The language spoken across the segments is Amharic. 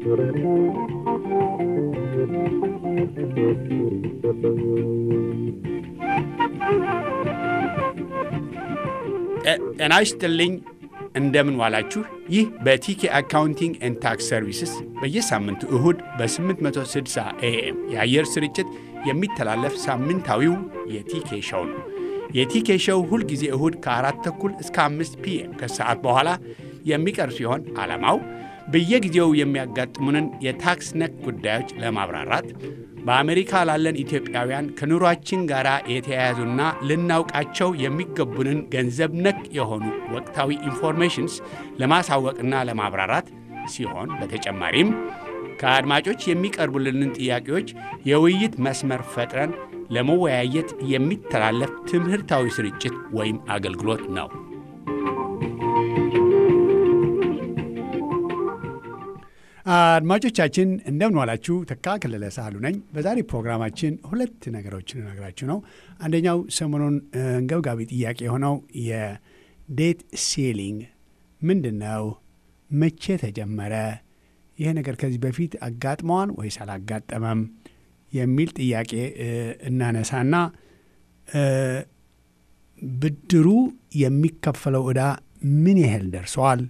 ጤና ይስጥልኝ። እንደምን ዋላችሁ። ይህ በቲኬ አካውንቲንግ ኤንድ ታክስ ሰርቪስስ በየሳምንቱ እሁድ በ860 ኤኤም የአየር ስርጭት የሚተላለፍ ሳምንታዊው የቲኬ ሸው ነው። የቲኬ ሸው ሁልጊዜ እሁድ ከአራት ተኩል እስከ አምስት ፒኤም ከሰዓት በኋላ የሚቀርብ ሲሆን ዓላማው በየጊዜው የሚያጋጥሙንን የታክስ ነክ ጉዳዮች ለማብራራት በአሜሪካ ላለን ኢትዮጵያውያን ከኑሯችን ጋር የተያያዙና ልናውቃቸው የሚገቡንን ገንዘብ ነክ የሆኑ ወቅታዊ ኢንፎርሜሽንስ ለማሳወቅና ለማብራራት ሲሆን በተጨማሪም ከአድማጮች የሚቀርቡልንን ጥያቄዎች የውይይት መስመር ፈጥረን ለመወያየት የሚተላለፍ ትምህርታዊ ስርጭት ወይም አገልግሎት ነው። አድማጮቻችን እንደምን ዋላችሁ። ተካ ከለለ ሳህሉ ነኝ። በዛሬ ፕሮግራማችን ሁለት ነገሮችን እነግራችሁ ነው። አንደኛው ሰሞኑን አንገብጋቢ ጥያቄ የሆነው የዴት ሴሊንግ ምንድን ነው? መቼ ተጀመረ? ይህ ነገር ከዚህ በፊት አጋጥመዋን ወይስ አላጋጠመም? የሚል ጥያቄ እናነሳና ብድሩ የሚከፈለው ዕዳ ምን ያህል ደርሰዋል?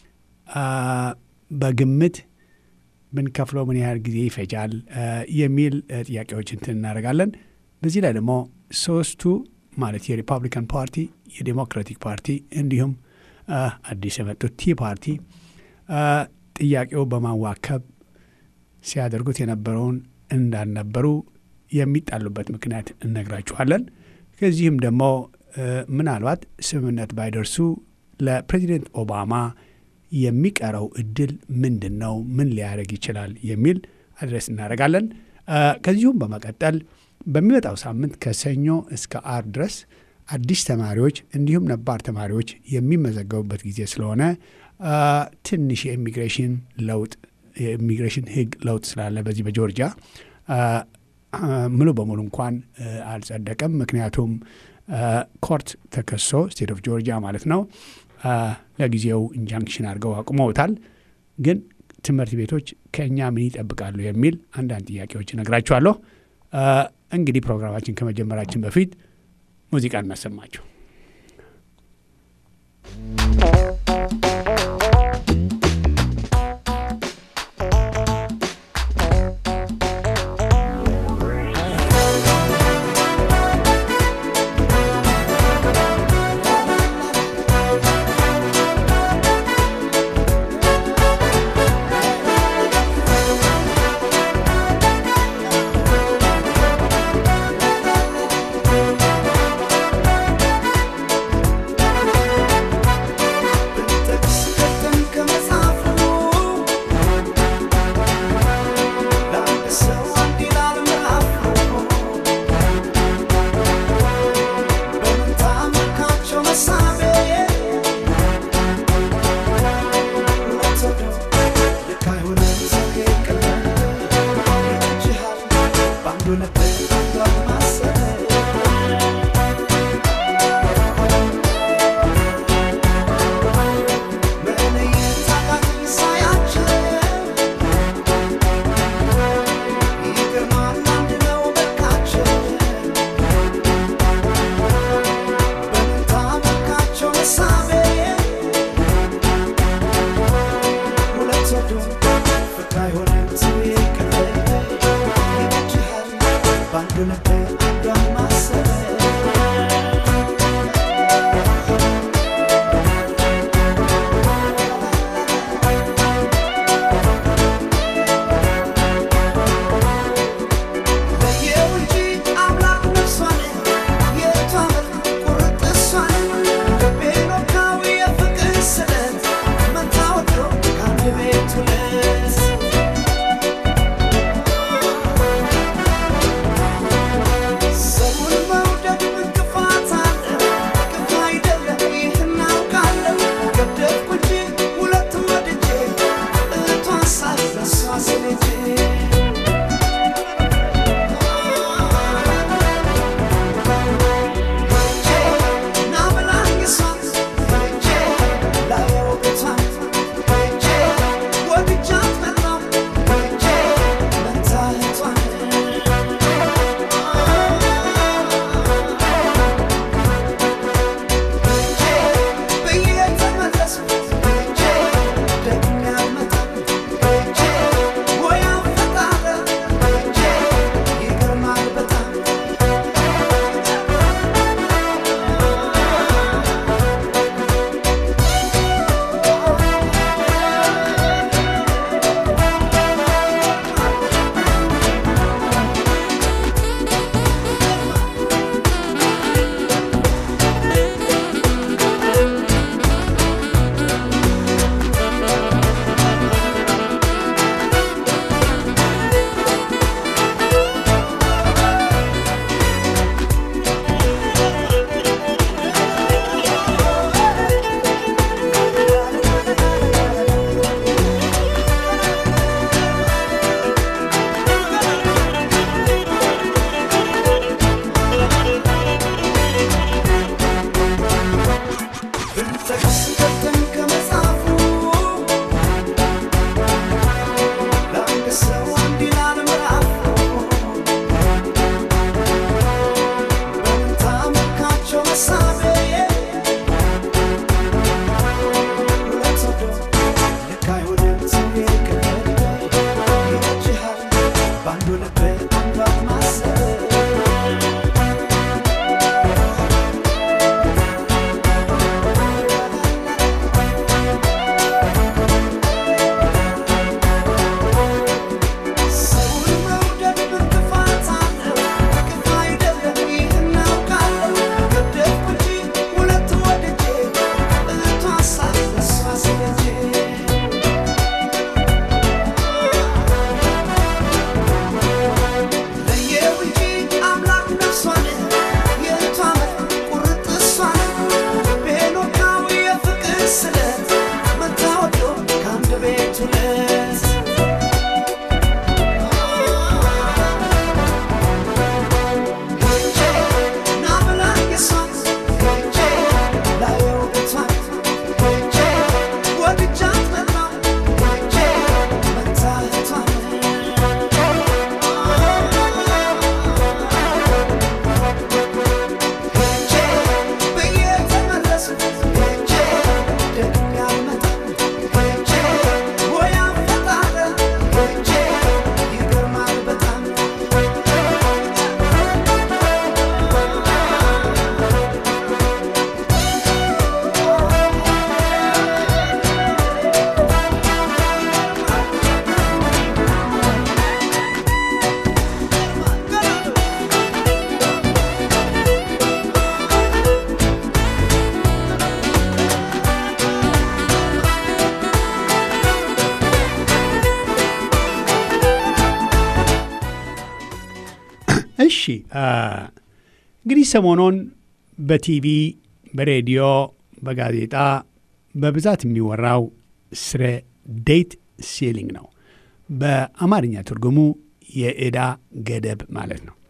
በግምት ብንከፍለው ምን ያህል ጊዜ ይፈጃል? የሚል ጥያቄዎች እንትን እናደርጋለን። በዚህ ላይ ደግሞ ሶስቱ ማለት የሪፐብሊካን ፓርቲ፣ የዴሞክራቲክ ፓርቲ እንዲሁም አዲስ የመጡት ቲ ፓርቲ ጥያቄው በማዋከብ ሲያደርጉት የነበረውን እንዳልነበሩ የሚጣሉበት ምክንያት እነግራችኋለን። ከዚህም ደግሞ ምናልባት ስምምነት ባይደርሱ ለፕሬዚደንት ኦባማ የሚቀረው እድል ምንድን ነው? ምን ሊያደርግ ይችላል? የሚል አድረስ እናደርጋለን። ከዚሁም በመቀጠል በሚመጣው ሳምንት ከሰኞ እስከ አርብ ድረስ አዲስ ተማሪዎች እንዲሁም ነባር ተማሪዎች የሚመዘገቡበት ጊዜ ስለሆነ ትንሽ የኢሚግሬሽን ለውጥ የኢሚግሬሽን ሕግ ለውጥ ስላለ በዚህ በጆርጂያ ሙሉ በሙሉ እንኳን አልጸደቀም። ምክንያቱም ኮርት ተከሶ ስቴት ኦፍ ጆርጂያ ማለት ነው ለጊዜው ኢንጃንክሽን አድርገው አቁመውታል። ግን ትምህርት ቤቶች ከእኛ ምን ይጠብቃሉ የሚል አንዳንድ ጥያቄዎች እነግራችኋለሁ። እንግዲህ ፕሮግራማችን ከመጀመራችን በፊት ሙዚቃ እናሰማችሁ። እሺ እንግዲህ ሰሞኑን በቲቪ በሬዲዮ በጋዜጣ በብዛት የሚወራው ስለ ዴት ሴሊንግ ነው። በአማርኛ ትርጉሙ የዕዳ ገደብ ማለት ነው።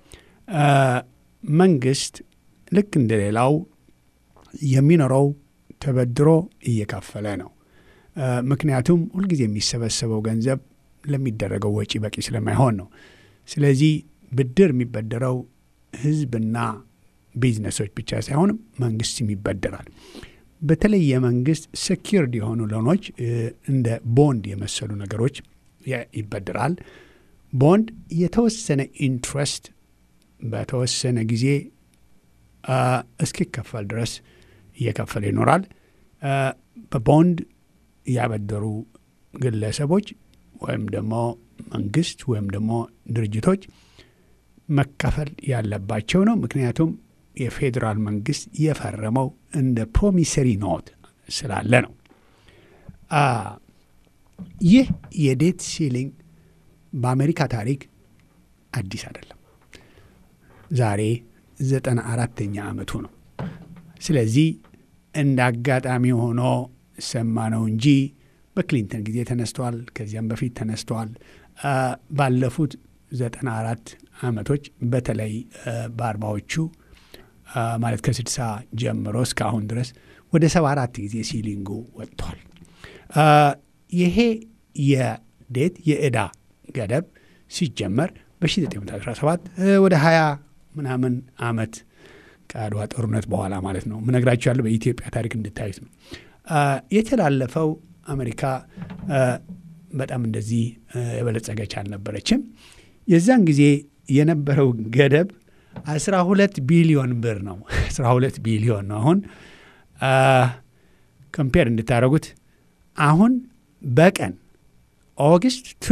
መንግስት ልክ እንደ ሌላው የሚኖረው ተበድሮ እየከፈለ ነው። ምክንያቱም ሁልጊዜ የሚሰበሰበው ገንዘብ ለሚደረገው ወጪ በቂ ስለማይሆን ነው። ስለዚህ ብድር የሚበደረው ህዝብና ቢዝነሶች ብቻ ሳይሆንም መንግስትም ይበደራል። በተለይ የመንግስት ሴኪርድ የሆኑ ሎኖች እንደ ቦንድ የመሰሉ ነገሮች ይበድራል። ቦንድ የተወሰነ ኢንትረስት በተወሰነ ጊዜ እስኪከፈል ድረስ እየከፈለ ይኖራል። በቦንድ ያበደሩ ግለሰቦች ወይም ደግሞ መንግስት ወይም ደግሞ ድርጅቶች መከፈል ያለባቸው ነው። ምክንያቱም የፌዴራል መንግስት የፈረመው እንደ ፕሮሚሰሪ ኖት ስላለ ነው። ይህ የዴት ሲሊንግ በአሜሪካ ታሪክ አዲስ አይደለም። ዛሬ ዘጠና አራተኛ ዓመቱ ነው። ስለዚህ እንደ አጋጣሚ ሆኖ ሰማ ነው እንጂ በክሊንተን ጊዜ ተነስተዋል። ከዚያም በፊት ተነስተዋል። ባለፉት ዘጠና አራት ዓመቶች በተለይ በአርባዎቹ ማለት ከስድሳ ጀምሮ እስካሁን ድረስ ወደ ሰባ አራት ጊዜ ሲሊንጉ ወጥቷል። ይሄ የዴት የዕዳ ገደብ ሲጀመር በ1917 ወደ 20 ምናምን ዓመት ከአድዋ ጦርነት በኋላ ማለት ነው። ምነግራችሁ ያለው በኢትዮጵያ ታሪክ እንድታዩት ነው። የተላለፈው አሜሪካ በጣም እንደዚህ የበለጸገች አልነበረችም። የዛን ጊዜ የነበረው ገደብ 12 ቢሊዮን ብር ነው። 12 ቢሊዮን ነው። አሁን ኮምፔር እንድታደረጉት አሁን በቀን ኦገስት ቱ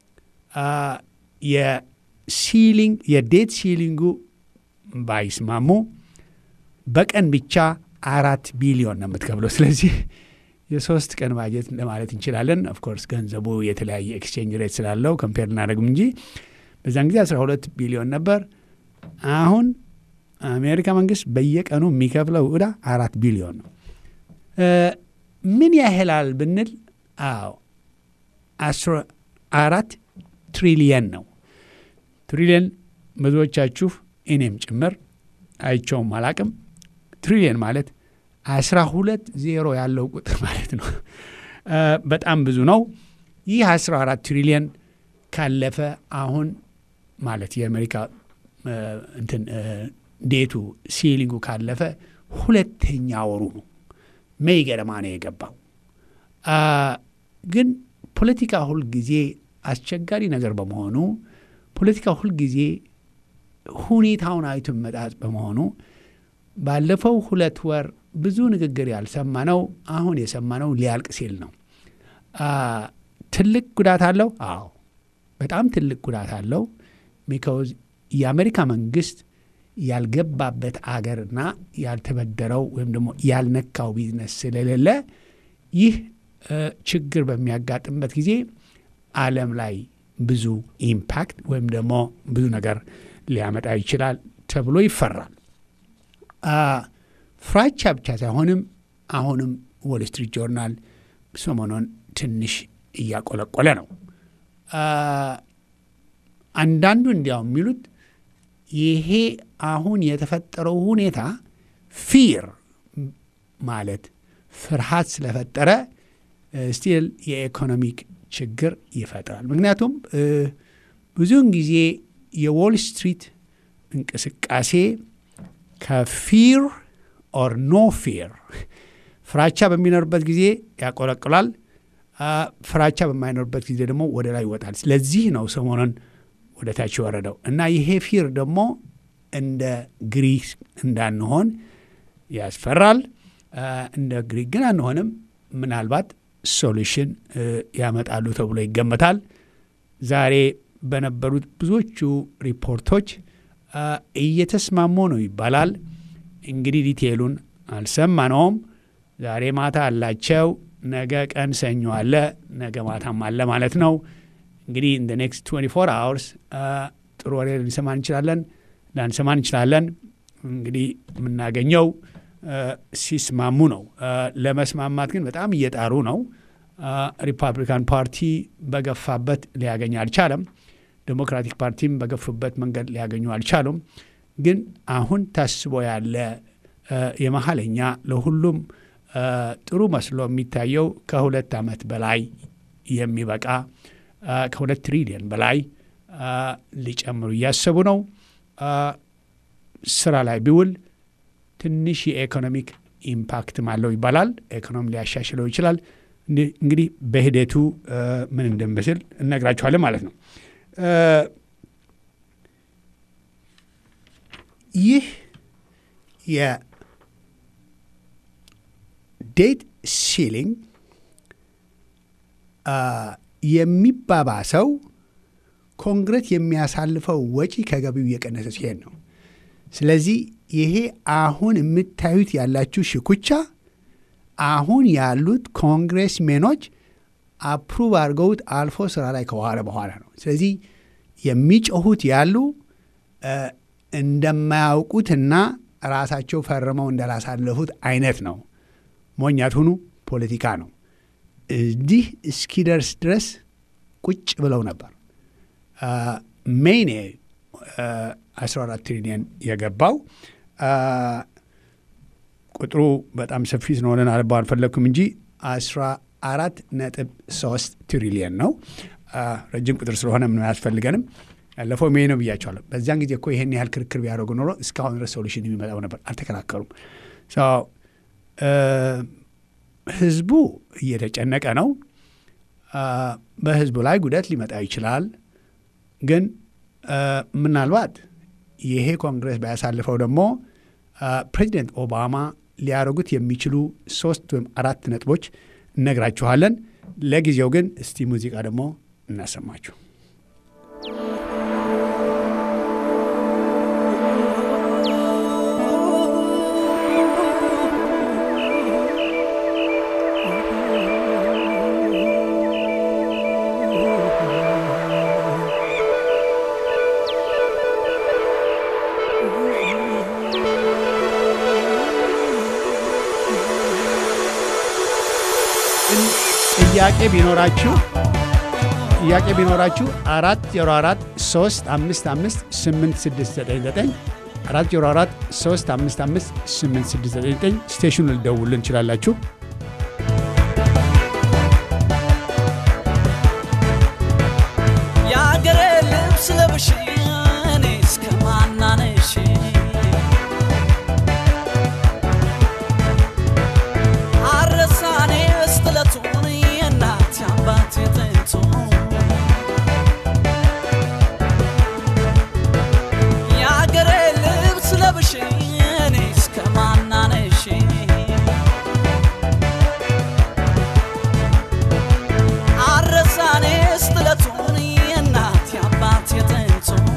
የሲሊንግ የዴት ሲሊንጉ ባይስማሙ በቀን ብቻ አራት ቢሊዮን ነው የምትከፍለው። ስለዚህ የሶስት ቀን ባጀት ለማለት እንችላለን። ኦፍኮርስ ገንዘቡ የተለያየ ኤክስቼንጅ ሬት ስላለው ኮምፔር እናደረግም እንጂ በዛን ጊዜ 12 ቢሊዮን ነበር። አሁን አሜሪካ መንግስት በየቀኑ የሚከፍለው ዕዳ አራት ቢሊዮን ነው። ምን ያህላል ብንል አዎ አራት ትሪሊየን ነው። ትሪሊየን ብዙዎቻችሁ እኔም ጭምር አይቸውም አላቅም። ትሪሊየን ማለት አስራ ሁለት ዜሮ ያለው ቁጥር ማለት ነው። በጣም ብዙ ነው። ይህ አስራ አራት ትሪሊየን ካለፈ አሁን ማለት የአሜሪካ እንትን ዴቱ ሲሊንጉ ካለፈ ሁለተኛ ወሩ ነው። ሜይ ገደማ ነው የገባው። ግን ፖለቲካ ሁልጊዜ አስቸጋሪ ነገር በመሆኑ ፖለቲካ ሁልጊዜ ሁኔታውን አይቶ መጣት በመሆኑ ባለፈው ሁለት ወር ብዙ ንግግር ያልሰማነው አሁን የሰማነው ሊያልቅ ሲል ነው። ትልቅ ጉዳት አለው። አዎ በጣም ትልቅ ጉዳት አለው። ቢካውዝ የአሜሪካ መንግስት ያልገባበት አገርና ያልተበደረው ወይም ደግሞ ያልነካው ቢዝነስ ስለሌለ ይህ ችግር በሚያጋጥምበት ጊዜ ዓለም ላይ ብዙ ኢምፓክት ወይም ደግሞ ብዙ ነገር ሊያመጣ ይችላል ተብሎ ይፈራል። ፍራቻ ብቻ ሳይሆንም አሁንም ዎል ስትሪት ጆርናል ሰሞኑን ትንሽ እያቆለቆለ ነው። አንዳንዱ እንዲያው የሚሉት ይሄ አሁን የተፈጠረው ሁኔታ ፊር ማለት ፍርሃት ስለፈጠረ ስቲል የኢኮኖሚክ ችግር ይፈጥራል። ምክንያቱም ብዙውን ጊዜ የዎል ስትሪት እንቅስቃሴ ከፊር ኦር ኖ ፊር ፍራቻ በሚኖርበት ጊዜ ያቆለቅላል። ፍራቻ በማይኖርበት ጊዜ ደግሞ ወደ ላይ ይወጣል። ስለዚህ ነው ሰሞኑን ወደ ታች የወረደው እና ይሄ ፊር ደግሞ እንደ ግሪክ እንዳንሆን ያስፈራል። እንደ ግሪክ ግን አንሆንም። ምናልባት ሶሉሽን ያመጣሉ ተብሎ ይገመታል። ዛሬ በነበሩት ብዙዎቹ ሪፖርቶች እየተስማሙ ነው ይባላል። እንግዲህ ዲቴሉን አልሰማነውም። ዛሬ ማታ አላቸው። ነገ ቀን ሰኞ አለ፣ ነገ ማታም አለ ማለት ነው። እንግዲህ ኢን ኔክስት 24 አወርስ ጥሩ ወሬ ልንሰማ እንችላለን። ላንሰማ እንችላለን። እንግዲህ የምናገኘው ሲስማሙ ነው። ለመስማማት ግን በጣም እየጣሩ ነው። ሪፐብሊካን ፓርቲ በገፋበት ሊያገኝ አልቻለም። ዴሞክራቲክ ፓርቲም በገፉበት መንገድ ሊያገኙ አልቻሉም። ግን አሁን ታስቦ ያለ የመሀለኛ ለሁሉም ጥሩ መስሎ የሚታየው ከሁለት ዓመት በላይ የሚበቃ ከሁለት ትሪሊየን በላይ ሊጨምሩ እያሰቡ ነው። ስራ ላይ ቢውል ትንሽ የኢኮኖሚክ ኢምፓክትም አለው ይባላል። ኢኮኖሚ ሊያሻሽለው ይችላል። እንግዲህ በሂደቱ ምን እንደሚመስል እነግራችኋለን ማለት ነው። ይህ የዴት ሲሊንግ የሚባባሰው ኮንግረስ የሚያሳልፈው ወጪ ከገቢው እየቀነሰ ሲሄድ ነው። ስለዚህ ይሄ አሁን የምታዩት ያላችሁ ሽኩቻ አሁን ያሉት ኮንግሬስሜኖች አፕሩቭ አድርገውት አልፎ ስራ ላይ ከዋለ በኋላ ነው። ስለዚህ የሚጮሁት ያሉ እንደማያውቁትና ራሳቸው ፈርመው እንዳላሳለፉት አይነት ነው። ሞኛት ሁኑ፣ ፖለቲካ ነው። እዚህ እስኪደርስ ድረስ ቁጭ ብለው ነበር። ሜይኔ 14 ትሪሊየን የገባው ቁጥሩ በጣም ሰፊ ስለሆነ አልባ አልፈለግኩም እንጂ 14 ነጥብ 3 ትሪሊየን ነው። ረጅም ቁጥር ስለሆነ ምንም አያስፈልገንም። ያለፈው ሜይ ነው ብያቸዋለሁ። በዚያን ጊዜ እኮ ይሄን ያህል ክርክር ቢያደርጉ ኖሮ እስካሁን ድረስ ሶሉሽን የሚመጣው ነበር። አልተከራከሩም። ህዝቡ እየተጨነቀ ነው። በህዝቡ ላይ ጉዳት ሊመጣ ይችላል። ግን ምናልባት ይሄ ኮንግረስ ባያሳልፈው ደግሞ ፕሬዚደንት ኦባማ ሊያደርጉት የሚችሉ ሶስት ወይም አራት ነጥቦች እነግራችኋለን። ለጊዜው ግን እስቲ ሙዚቃ ደግሞ እናሰማችሁ። ጥያቄ ቢኖራችሁ ጥያቄ ቢኖራችሁ አራት ዜሮ አራት ሶስት አምስት አምስት ስምንት ስድስት ዘጠኝ ዘጠኝ አራት ዜሮ አራት ሶስት አምስት አምስት ስምንት ስድስት ዘጠኝ ዘጠኝ ስቴሽኑ ልደውልን እንችላላችሁ። የአገሬ ልብስ ለብሽ እኔ እስከ ማናነሽ አረሳኔ እስትለቱን የእናት አባት የጥንቱ የአገሬ ልብስ ለብሽ እኔ እስከ ማናነሽ አረሳኔ እስትለቱን የእናት አባት የጥንቱ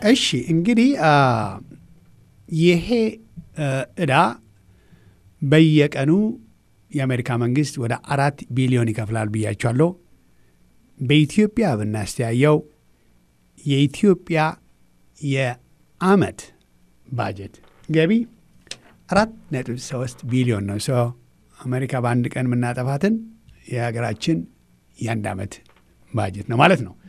እሺ እንግዲህ ይሄ እዳ በየቀኑ የአሜሪካ መንግስት ወደ አራት ቢሊዮን ይከፍላል ብያቸዋለሁ። በኢትዮጵያ ብናስተያየው የኢትዮጵያ የአመት ባጀት ገቢ አራት ነጥብ ሶስት ቢሊዮን ነው። ሰው አሜሪካ በአንድ ቀን የምናጠፋትን የሀገራችን የአንድ ዓመት ባጀት ነው ማለት ነው።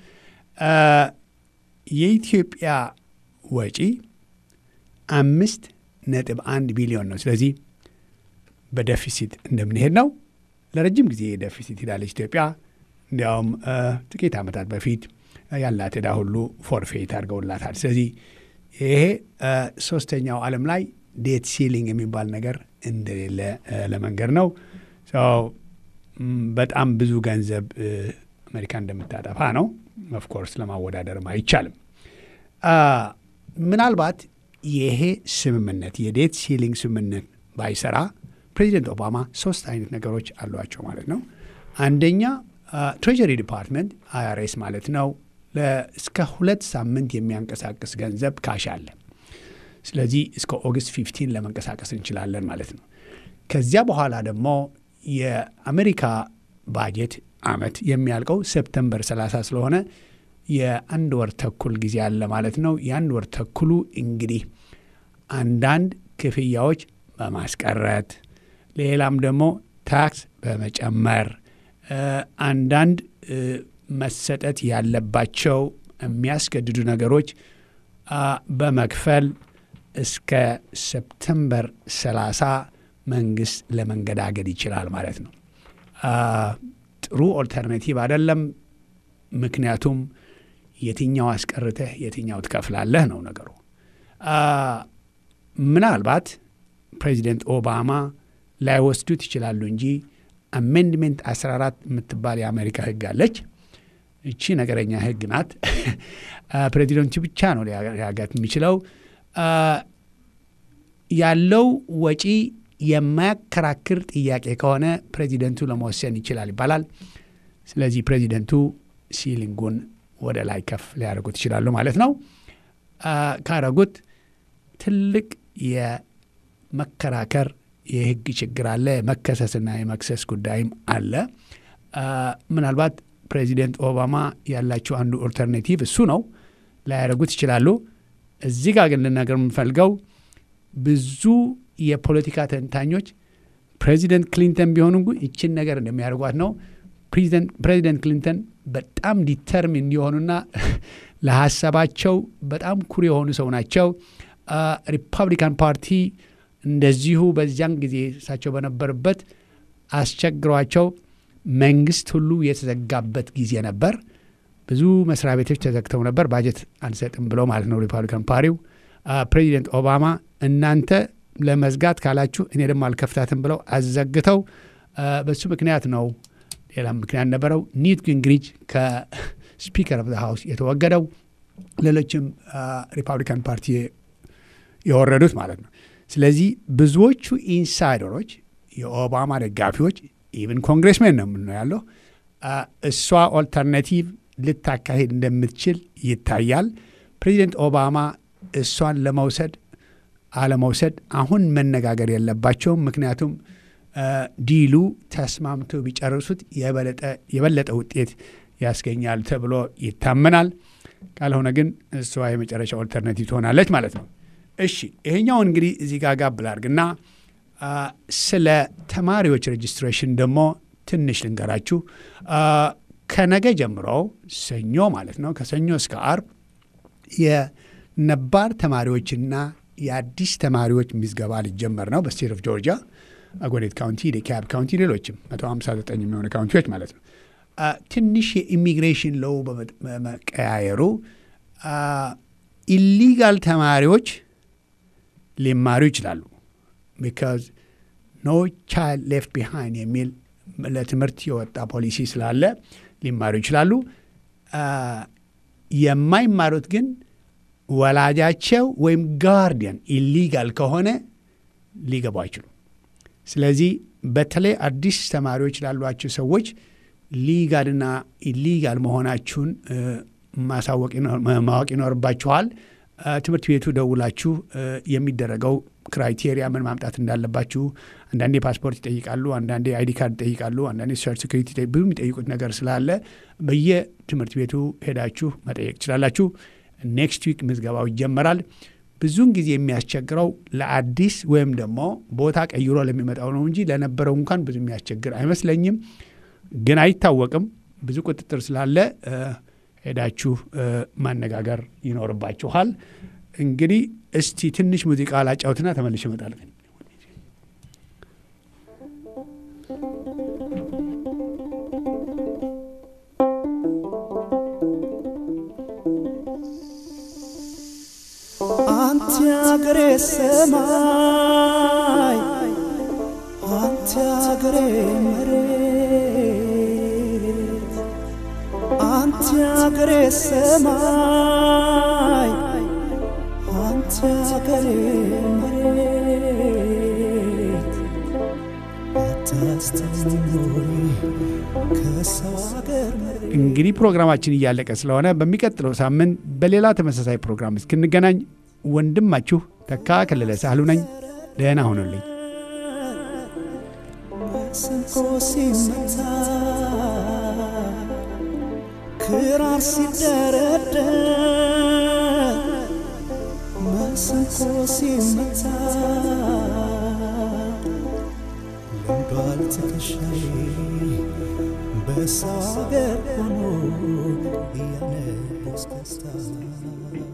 የኢትዮጵያ ወጪ አምስት ነጥብ አንድ ቢሊዮን ነው። ስለዚህ በደፊሲት እንደምንሄድ ነው። ለረጅም ጊዜ ደፊሲት ሄዳለች ኢትዮጵያ። እንዲያውም ጥቂት ዓመታት በፊት ያላት ዕዳ ሁሉ ፎርፌት አድርገውላታል። ስለዚህ ይሄ ሶስተኛው ዓለም ላይ ዴት ሲሊንግ የሚባል ነገር እንደሌለ ለመንገድ ነው። በጣም ብዙ ገንዘብ አሜሪካ እንደምታጠፋ ነው። ኦፍኮርስ ለማወዳደርም አይቻልም። ምናልባት ይሄ ስምምነት የዴት ሲሊንግ ስምምነት ባይሰራ ፕሬዚደንት ኦባማ ሶስት አይነት ነገሮች አሏቸው ማለት ነው። አንደኛ ትሬጀሪ ዲፓርትመንት አይአርኤስ ማለት ነው እስከ ሁለት ሳምንት የሚያንቀሳቅስ ገንዘብ ካሽ አለ። ስለዚህ እስከ ኦገስት ፊፍቲን ለመንቀሳቀስ እንችላለን ማለት ነው። ከዚያ በኋላ ደግሞ የአሜሪካ ባጀት አመት የሚያልቀው ሴፕተምበር 30 ስለሆነ የአንድ ወር ተኩል ጊዜ አለ ማለት ነው። የአንድ ወር ተኩሉ እንግዲህ አንዳንድ ክፍያዎች በማስቀረት ሌላም ደግሞ ታክስ በመጨመር አንዳንድ መሰጠት ያለባቸው የሚያስገድዱ ነገሮች በመክፈል እስከ ሰፕተምበር 30 መንግስት ለመንገዳገድ ይችላል ማለት ነው። ጥሩ ኦልተርናቲቭ አይደለም። ምክንያቱም የትኛው አስቀርተህ የትኛው ትከፍላለህ ነው ነገሩ። ምናልባት ፕሬዚደንት ኦባማ ላይወስዱት ይችላሉ እንጂ አሜንድሜንት 14 የምትባል የአሜሪካ ህግ አለች። እቺ ነገረኛ ህግ ናት። ፕሬዚደንቱ ብቻ ነው ሊያጋት የሚችለው። ያለው ወጪ የማያከራክር ጥያቄ ከሆነ ፕሬዚደንቱ ለመወሰን ይችላል ይባላል። ስለዚህ ፕሬዚደንቱ ሲሊንጉን ወደ ላይ ከፍ ሊያደርጉት ይችላሉ ማለት ነው። ካረጉት ትልቅ የመከራከር የህግ ችግር አለ። የመከሰስና የመክሰስ ጉዳይም አለ። ምናልባት ፕሬዚደንት ኦባማ ያላቸው አንዱ ኦልተርኔቲቭ እሱ ነው። ላያደርጉት ይችላሉ። እዚህ ጋር ግን ልናገር የምንፈልገው ብዙ የፖለቲካ ተንታኞች ፕሬዚደንት ክሊንተን ቢሆኑ ይችን ነገር እንደሚያደርጓት ነው። ፕሬዚደንት ክሊንተን በጣም ዲተርሚን የሆኑና ለሀሳባቸው በጣም ኩር የሆኑ ሰው ናቸው። ሪፐብሊካን ፓርቲ እንደዚሁ በዚያን ጊዜ እሳቸው በነበሩበት አስቸግሯቸው መንግስት ሁሉ የተዘጋበት ጊዜ ነበር። ብዙ መስሪያ ቤቶች ተዘግተው ነበር። ባጀት አንሰጥም ብለው ማለት ነው ሪፐብሊካን ፓሪው። ፕሬዚደንት ኦባማ እናንተ ለመዝጋት ካላችሁ እኔ ደግሞ አልከፍታትም ብለው አዘግተው በሱ ምክንያት ነው። ሌላም ምክንያት ነበረው። ኒውት ጊንግሪች ከስፒከር ኦፍ ሃውስ የተወገደው፣ ሌሎችም ሪፐብሊካን ፓርቲ የወረዱት ማለት ነው። ስለዚህ ብዙዎቹ ኢንሳይደሮች የኦባማ ደጋፊዎች ኢቨን ኮንግሬስሜን ነው የምንለው ያለው እሷ ኦልተርናቲቭ ልታካሄድ እንደምትችል ይታያል። ፕሬዚደንት ኦባማ እሷን ለመውሰድ አለመውሰድ አሁን መነጋገር የለባቸውም። ምክንያቱም ዲሉ ተስማምተው ቢጨርሱት የበለጠ ውጤት ያስገኛል ተብሎ ይታመናል። ካልሆነ ግን እሷ የመጨረሻ ኦልተርናቲቭ ትሆናለች ማለት ነው። እሺ ይሄኛውን እንግዲህ እዚህ ጋር ጋብ ላድርግና ስለ ተማሪዎች ሬጅስትሬሽን ደግሞ ትንሽ ልንገራችሁ። ከነገ ጀምሮ ሰኞ ማለት ነው ከሰኞ እስከ አርብ የነባር ተማሪዎችና የአዲስ ተማሪዎች ምዝገባ ሊጀመር ነው በስቴት ኦፍ ጆርጂያ፣ አጎዴት ካውንቲ፣ ዴካብ ካውንቲ፣ ሌሎችም 159 የሚሆኑ ካውንቲዎች ማለት ነው። ትንሽ የኢሚግሬሽን ሎው በመቀያየሩ ኢሊጋል ተማሪዎች ሊማሩ ይችላሉ። ቢካዝ ኖ ቻይልድ ሌፍት ቢሃይንድ የሚል ለትምህርት የወጣ ፖሊሲ ስላለ ሊማሩ ይችላሉ። የማይማሩት ግን ወላጃቸው ወይም ጋርዲያን ኢሊጋል ከሆነ ሊገቡ አይችሉም። ስለዚህ በተለይ አዲስ ተማሪዎች ላሏቸው ሰዎች ሊጋልና ኢሊጋል መሆናችሁን ማሳወቅ ማወቅ ይኖርባችኋል። ትምህርት ቤቱ ደውላችሁ የሚደረገው ክራይቴሪያ ምን ማምጣት እንዳለባችሁ፣ አንዳንዴ ፓስፖርት ይጠይቃሉ፣ አንዳንዴ አይዲ ካርድ ይጠይቃሉ፣ አንዳንዴ ሶሻል ሴኩሪቲ ብዙ የሚጠይቁት ነገር ስላለ በየትምህርት ቤቱ ሄዳችሁ መጠየቅ ትችላላችሁ። ኔክስት ዊክ ምዝገባው ይጀመራል። ብዙውን ጊዜ የሚያስቸግረው ለአዲስ ወይም ደግሞ ቦታ ቀይሮ ለሚመጣው ነው እንጂ ለነበረው እንኳን ብዙ የሚያስቸግር አይመስለኝም። ግን አይታወቅም። ብዙ ቁጥጥር ስላለ ሄዳችሁ ማነጋገር ይኖርባችኋል። እንግዲህ እስቲ ትንሽ ሙዚቃ ላጫውትና ተመልሼ እመጣለሁ። አንተ አገሬ ሰማይ አንተ አገሬ መሬት አንተ አገሬ ሰማይ አንተ አገሬ መሬት አታስተምሪ ከሰው አገር መሬት እንግዲህ ፕሮግራማችን እያለቀ ስለሆነ በሚቀጥለው ሳምንት በሌላ ተመሳሳይ ፕሮግራም እስክንገናኝ ወንድማችሁ ተካ ከለለ ሳህሉ ነኝ። ደህና ሁኑልኝ። ስንቆ ሲመታ ክራር ሲደረደር መስንቆ ሲመታ ልምዷል ትከሻዬ በሰው አገር ሆኖ እያነቦስ ደስታ